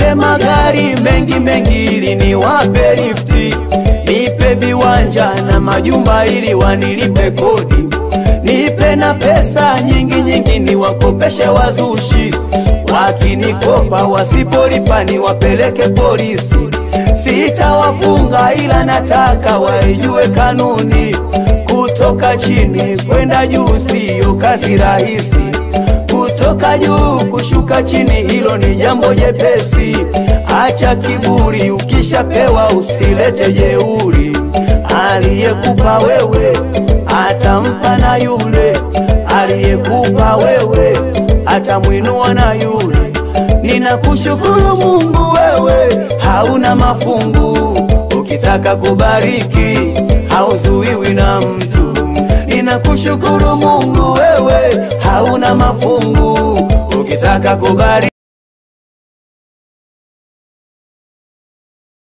nipe magari mengi mengi ili niwape lifti, nipe viwanja na majumba ili wanilipe kodi, nipe na pesa nyingi nyingi niwakopeshe wazushi, wakinikopa wasipolipa niwapeleke polisi. Sitawafunga ila nataka waijue kanuni, kutoka chini kwenda juu siyo kazi rahisi kutoka juu kushuka chini, hilo ni jambo jepesi. Acha kiburi, ukishapewa usilete jeuri. Aliyekupa wewe atampa na yule aliyekupa wewe atamwinua na yule. Ninakushukuru Mungu, wewe hauna mafungu. Ukitaka kubariki hauzuiwi na mtu. Ninakushukuru Mungu, wewe hauna mafungu. Ukitaka kubariki